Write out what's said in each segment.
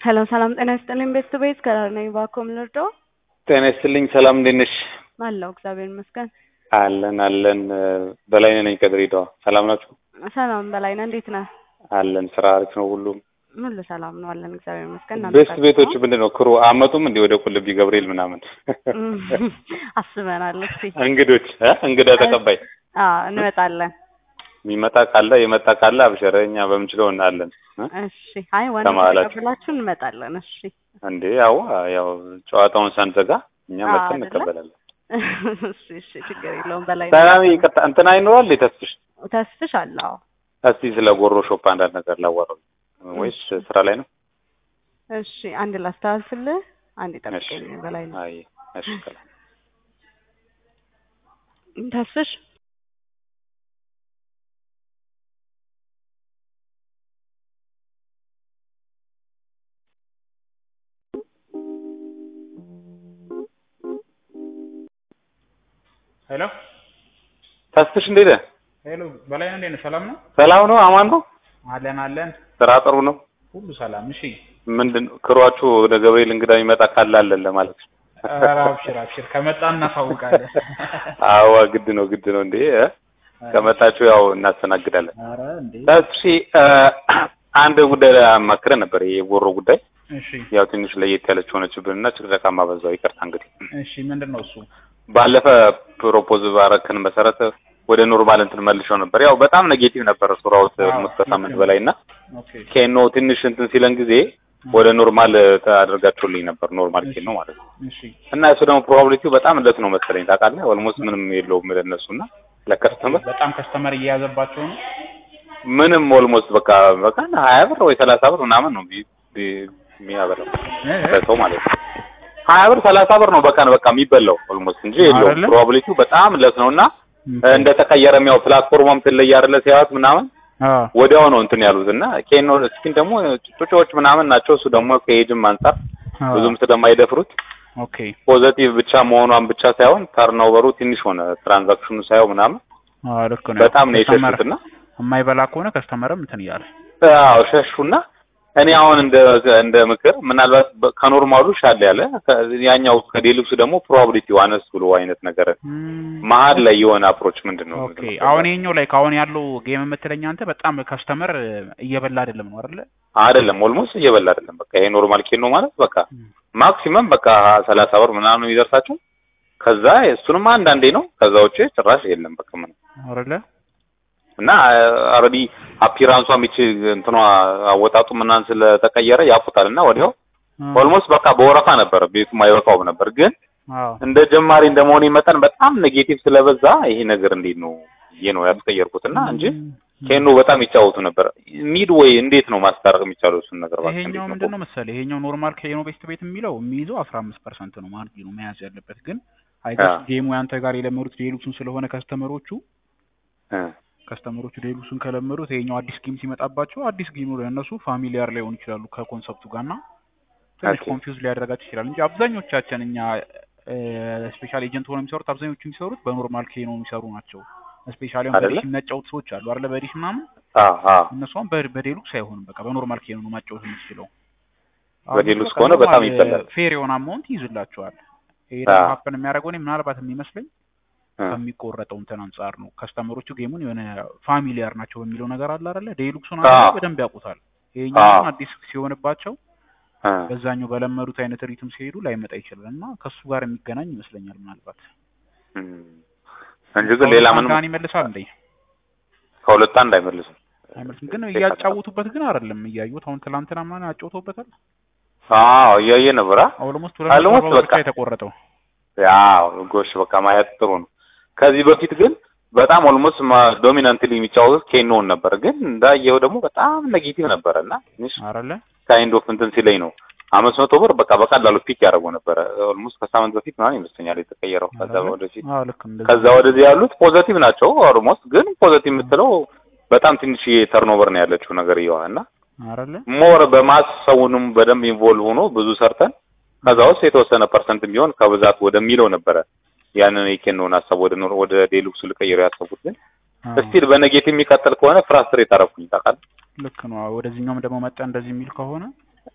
ሄሎ ሰላም ጤና ይስጥልኝ ቤስት ቤት ከዳር ነኝ ባኮም ልርዶ ጤና ይስጥልኝ ሰላም እንዴት ነሽ? አለሁ እግዚአብሔር ይመስገን። አለን አለን በላይነህ ነኝ ከድሬዳዋ ሰላም ናችሁ? ሰላም በላይነህ እንዴት ነህ? አለን ስራ አሪፍ ነው ሁሉም ሁሉ ሰላም ነው አለን እግዚአብሔር ይመስገን። እናንተ ቤስት ጋር ቤቶች ነው? ምንድን ነው ክሩ አመጡም እንዲህ ወደ ቁልቢ ገብርኤል ምናምን እም፣ አስበናል። እስኪ እንግዶች እ እንግዳ ተቀባይ አዎ እንመጣለን። የሚመጣ ካለ የመጣ ካለ አብሸረ እኛ በምንችለው እናለን እ? እሺ አይ ዋና ከመሀላችሁ። ተቀብላችሁ እንመጣለን። እሺ እንዴ ያው ያው ጨዋታውን ሳንዘጋ እኛ አዎ፣ መጥተን አይደለ? እንቀበላለን። እሺ እሺ ችግር የለውም በላይ ሰላም ይቅርታ እንትና ይኖራል ተስፍሽ ተስፍሽ አለው እስቲ ስለ ጎሮ ሾፕ አንዳንድ ነገር ላዋራው ወይስ ስራ ላይ ነው? እሺ አንድ ላስተላልፍልህ አንድ ጠብቀኝ በላይ ነው አይ እሺ ሰላም ተስፍሽ ሄሎ ተስፍሽ እንዴት ነህ? ሄሎ በላይ እንዴት ነህ? ሰላም ነው? ሰላም ነው? አማን ነው? አለን አለን፣ ስራ ጥሩ ነው? ሁሉ ሰላም። እሺ ምንድን ክሯችሁ ወደ ገብርኤል እንግዳ የሚመጣ ካለ አለን ለማለት ነው። ኧረ አብሽር አብሽር፣ ከመጣ እናሳውቃለን። አዋ ግድ ነው ግድ ነው እንዴ እ? ከመጣችሁ ያው እናስተናግዳለን። ኧረ እንዴ እሺ እ፣ አንድ ጉዳይ አማክረን ነበር የጎሮ ጉዳይ እሺ ያው ትንሽ ለየት ያለች ሆነችብንና ጭቅጨቃማ በዛው ይቅርታ እንግዲህ እሺ፣ ምንድን ነው እሱ? ባለፈ ፕሮፖዝ ባረክን መሰረት ወደ ኖርማል እንትን መልሸው ነበር። ያው በጣም ኔጌቲቭ ነበር ሱራውት አዎ፣ ኦልሞስት ከሳምንት ልክ ነው። በላይ እና ኦኬ ኬኖ ትንሽ እንትን ሲለን ጊዜ ወደ ኖርማል አድርጋችሁልኝ ነበር ኖርማል ኬኖ ማለት ነው። እሺ እና እሱ ደግሞ ፕሮባቢሊቲው በጣም እንደት ነው መሰለኝ ታውቃለህ። ኦልሞስት ምንም የለውም ለእነሱ እና ለከስተመር በጣም ከስተመር እየያዘባቸው ነው። ምንም ኦልሞስት በቃ በቃ ሀያ ብር ወይ ሰላሳ ብር ምናምን ነው ቢ- ቢ- የሚያበላው እ? ለሰው ማለት ነው። ሀያ ብር ሰላሳ ብር ነው በቀን በቃ የሚበላው ኦልሞስት እንጂ የለውም። አይደለ? ፕሮባቢሊቲው በጣም ለስ ነው እና እንደተቀየረም ያው ፕላትፎርሟም ትለይ አይደለ ሲያዩት ምናምን አዎ ወዲያው ነው እንትን ያሉት እና ኬኖ ስኪን ደግሞ ጩጮዎች ምናምን ናቸው። እሱ ደግሞ ከኤጅም አንጻር አዎ። ብዙም ስለማይደፍሩት ኦኬ ፖዘቲቭ ብቻ መሆኗን ብቻ ሳይሆን ተርኖቨሩ ትንሽ ሆነ ትራንዛክሽኑ ሳይሆን ምናምን አዎ ልክ ነው። በጣም ነው ከስተመር የሸሹትና የማይበላ ከሆነ ከስተመርም እንትን እያለ አዎ ሸሹና እኔ አሁን እንደ እንደ ምክር ምናልባት በ- ከኖርማሉ ሻል ያለ ከ- ያኛው ከዴሉክሱ ደግሞ ፕሮባቢሊቲው አነስ ብሎ አይነት ነገር እም፣ መሀል ላይ የሆነ አፕሮች ምንድን ነው ኦኬ አሁን ይሄኛው ላይ ከአሁን ያለው ጌም የምትለኝ አንተ በጣም ከስተመር እየበላ አይደለም ነው አይደለ? አይደለም ኦልሞስት እየበላ አይደለም። በቃ ይሄ ኖርማል ኬን ነው ማለት በቃ ማክሲመም በቃ ሰላሳ ብር ምናምን የሚደርሳቸው ከዛ እሱንም አንዳንዴ ነው። ከዛ ውጭ ጭራሽ የለም በቃ ምንም አይደለ? እና ኦልሬዲ አፒራንሷ ሚች እንትኗ አወጣጡ ምናምን ስለተቀየረ ያፉታል እና ወዲያው ኦልሞስት በቃ በወረፋ ነበር ቤቱ አይበቃውም ነበር። ግን አዎ እንደ ጀማሪ እንደመሆኔ መጠን በጣም ኔጌቲቭ ስለበዛ ይሄ ነገር እንዴት ነው ይሄ ነው ያስቀየርኩት እና እንጂ ኬኖ በጣም ይጫወቱ ነበር። ሚድ ወይ እንዴት ነው ማስታረቅ የሚቻለው እሱን ነገር እባክህ ይሄኛው እንዴት ነው? ምንድን ነው መሰለህ ይሄኛው ኖርማል ከኖ ቤስት ቤት የሚለው የሚይዘው አስራ አምስት ፐርሰንት ነው ማርጂኑ መያዝ ያለበት ግን አይገስ አዎ። ጌሙ ያንተ ጋር የለመዱት ዴሉክሱን ስለሆነ ከስተመሮቹ እ ከስተመሮቹ ዴሉክሱን ከለመዱት ይሄኛው አዲስ ጌም ሲመጣባቸው አዲስ ጌሙ ለእነሱ ፋሚሊያር ላይሆኑ ይችላሉ ከኮንሰፕቱ ጋር እና ትንሽ ኦኬ። ኮንፊውዝ ሊያደርጋቸው ይችላል እንጂ አብዛኞቻችን እኛ ስፔሻል ኤጀንት ሆነው የሚሰሩት አብዛኞቹ የሚሰሩት በኖርማል ኬኖ የሚሰሩ ናቸው። ስፔሻሊ አሁን አይደለ? በዲሽ የሚያጫውቱ ሰዎች አሉ አይደለ? በዲሽ ምናምን አዎ አዎ እነሱ አሁን በ- በዴሉክስ አይሆንም። በቃ በኖርማል ኬኖ ነው ማጫወት የምትችለው። በዴሉክስ ከሆነ በጣም ይበላል። ፌር የሆነ አማውንት ይይዝላቸዋል። ይሄ አዎ። ደግሞ ሀፕን የሚያደርገው እኔ ምናልባት የሚመስለኝ እ ከሚቆረጠው እንትን አንጻር ነው። ከስተመሮቹ ጌሙን የሆነ ፋሚሊያር ናቸው በሚለው ነገር አለ አይደለ? ዴሉክሱን አዎ። አንተ በደንብ ያውቁታል። ይሄኛው አዎ። ግን አዲስ ሲሆንባቸው እ በዛኛው በለመዱት አይነት ሪትም ሲሄዱ ላይመጣ ይችላል እና ከሱ ጋር የሚገናኝ ይመስለኛል ምናልባት እም። እንጂ ግን ሌላ ምንም አንዳን ይመልሳል እንዴ? ከሁለት አንድ አይመልስም። አይመልስም። ግን እያጫወቱበት ግን አይደለም እያዩት። አሁን ትላንትና ምናምን አጫውተውበታል። አዎ እያየ ነበር። አ? ኦልሞስት Almost ሁለት በቃ። የተቆረጠው ያው ጎሽ በቃ ማየት ጥሩ ነው። ከዚህ በፊት ግን በጣም ኦልሞስት ዶሚናንትሊ የሚጫወቱት ኬኖን ነበር። ግን እንዳየው ደግሞ በጣም ኔጌቲቭ ነበረ እና ትንሽ አይደለ? ካይንድ ኦፍ እንትን ሲለኝ ነው አምስት መቶ ብር በቃ በቀላሉ ፒክ ያደርገው ነበረ። ኦልሞስት ከሳምንት በፊት ምናምን ይመስለኛል የተቀየረው። ከዛ አይደለ? ወደፊት አዎ ልክ እንደዛ ከዛ ወደዚህ ያሉት ፖዘቲቭ ናቸው። ኦልሞስት ግን ፖዘቲቭ የምትለው በጣም ትንሽ ተርኖቨር ነው ያለችው ነገር ይዋ እና አይደለ? ሞር በማስ ሰውንም በደንብ ኢንቮልቭ ሆኖ ብዙ ሰርተን ከዛ ውስጥ የተወሰነ ፐርሰንት ቢሆን ከብዛት ወደሚለው ነበረ ያንን የኬኖን ሀሳብ ወደ ኖር ወደ ዴሉክሱ ልቀይረው ያሰቡት ግን አዎ፣ ስቲል በኔጌቲቭ የሚቀጥል ከሆነ ፍራስትሬት አደረኩኝ ታውቃለህ። ልክ ነው። አዎ፣ ወደዚህኛውም ደግሞ መጣ እንደዚህ የሚል ከሆነ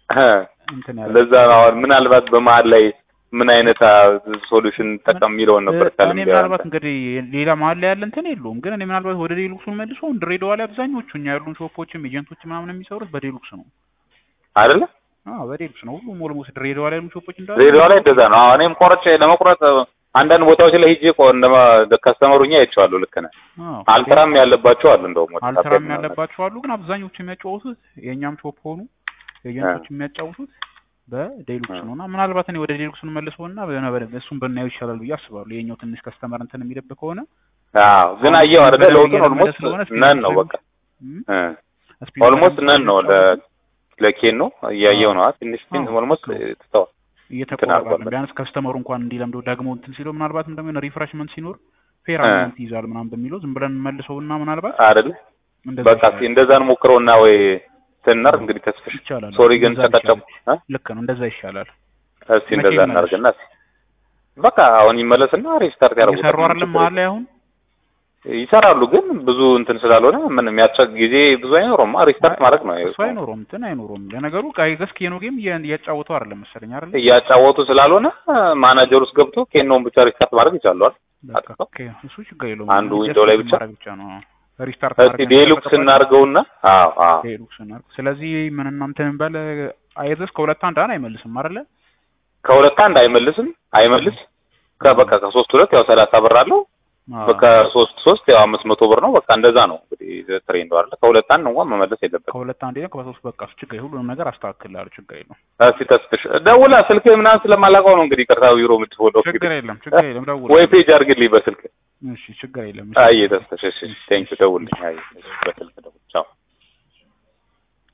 እንትን ያለ ለዛ ነው አሁን ምናልባት በመሀል ላይ ምን አይነት ሶሉሽን ጠቀም የሚለውን ነበር ካለ እኔ ምናልባት እንግዲህ ሌላ መሀል ላይ ያለ እንትን የለውም፣ ግን እኔ ምናልባት ወደ ዴሉክሱን መልሶ ድሬዳዋ ላይ አብዛኞቹ እኛ ያሉን ሾፖችም ኤጀንቶች ምናምን የሚሰሩት በዴሉክስ ነው አይደለ? አዎ በዴሉክስ ነው። ሁሉም ኦልሞስት ድሬዳዋ ላይ ያሉ ሾፖች እንዳሉ ድሬዳዋ ላይ እንደዛ ነው። አሁን እኔም ቆርጬ ለመቁረጥ አንዳንድ ቦታዎች ላይ ሂጄ ቆ እንደ ከስተመሩኛ አይቼዋለሁ። ልክ ነህ። አዎ አልትራም ያለባቸው አሉ እንደውም ወደ አልትራም ታፔላ ምናምን። ያለባቸው አሉ፣ ግን አብዛኞቹ የሚያጫወቱት የእኛም ሾፕ ሆኑ ኤጀንቶች የሚያጫውቱት በዴሉክስ ነው እና ምናልባት እኔ ወደ ዴሉክስ መልሰውና እሱን ብናየው ይሻላል ብዬ አስባለሁ። የኛው ትንሽ ከስተመር እንትን የሚልብ ከሆነ አዎ ግን አየው አይደለ? በደንብ ለውጡን እየለመደ ኦልሞስት ስለሆነ ስፒድ ነን ነው ስለሚ- በቃ እም፣ እ ስፒድ ኦልሞስት በደንብ ነን ነው ለ ስለሚጫወቱ ለኬን ነው እያየው ነው። ትንሽ ግን አዎ። ኦልሞስት ትተዋል። እየተቆራረጠ አድርጓል ነው። ቢያንስ ከስተመሩ እንኳን እንዲለምደው ደግሞ እንትን ሲለው ምናልባትም ደግሞ የሆነ ሪፍሬሽመንት ሲኖር ፌር እ። አማውንት ይይዛል ምናምን በሚለው ዝም ብለን መልሰውና ምናልባት አይደለ? እንደዛ በቃ እስኪ ይሻላል። እንደዛ እንሞክረውና ወይ ትናር እንግዲህ ተስፍሽ ይቻላል። ሶሪ ግን እንደዛ ተቀጨሙ ይሻላል። ልክ ነው። እንደዛ ይሻላል። እስቲ እንደዛ መቼ ይመለስ? እናድርግና እስኪ በቃ አሁን ይመለስና ሪስታርት ያደርጉታል። እየሰሩ አይደለም መሀል ላይ አሁን ይሰራሉ ግን ብዙ እንትን ስላልሆነ ምንም የሚያስቸግ ጊዜ ብዙ አይኖረውም። ሪስታርት ማድረግ ነው እሱ አይኖረውም እንትን አይኖረውም። ለነገሩ ጋይገስ ኬኖ ጌም እያጫወተው አይደለም መሰለኝ አይደል? እያጫወቱ ስላልሆነ ማናጀር ውስጥ ገብቶ ኬኖን ብቻ ሪስታርት ማድረግ ይቻላል። በቃ አጥፋው። ኦኬ፣ እሱ ችግር የለውም። አንዱ ጀስት ዊንዶው ላይ ብቻ ማድረግ ብቻ ነው ሪስታርት እስቲ ዴሉክስ እናድርገውና አዎ አዎ ዴሉክስ እናድርገው። ስለዚህ ምን እናንተ እንበል አይዘስ ከሁለት አንድ አን አይመልስም አይደለ? ከሁለት አንድ አይመልስም አይመልስ ከበቃ ከሶስት ሁለት ያው ሰላሳ ብር አለው አዎ። በቃ ሶስት ሶስት ያው አምስት መቶ ብር ነው። በቃ እንደዛ ነው እንግዲህ ትሬንዱ አይደለ። ከሁለት አንድ እንኳን መመለስ የለበትም። ከሁለት አንድ ነው ከሶስት በቃ እሱ ችግር ሁሉንም ነገር አስተካክላለሁ። ችግር የለውም። እስቲ ተስፍሽ ደውላ ስልክ ምናምን ስለማላውቀው ነው እንግዲህ ቅርታ ቢሮ የምትወደው ችግር የለም። ችግር የለም። ደውል። ወይ ፔጅ አድርግልኝ በስልክ እሺ፣ ችግር የለም። አይ ተስፍሽ እሺ ቴንክ ዩ ደውልልኝ አይ በስልክ ደውል ቻው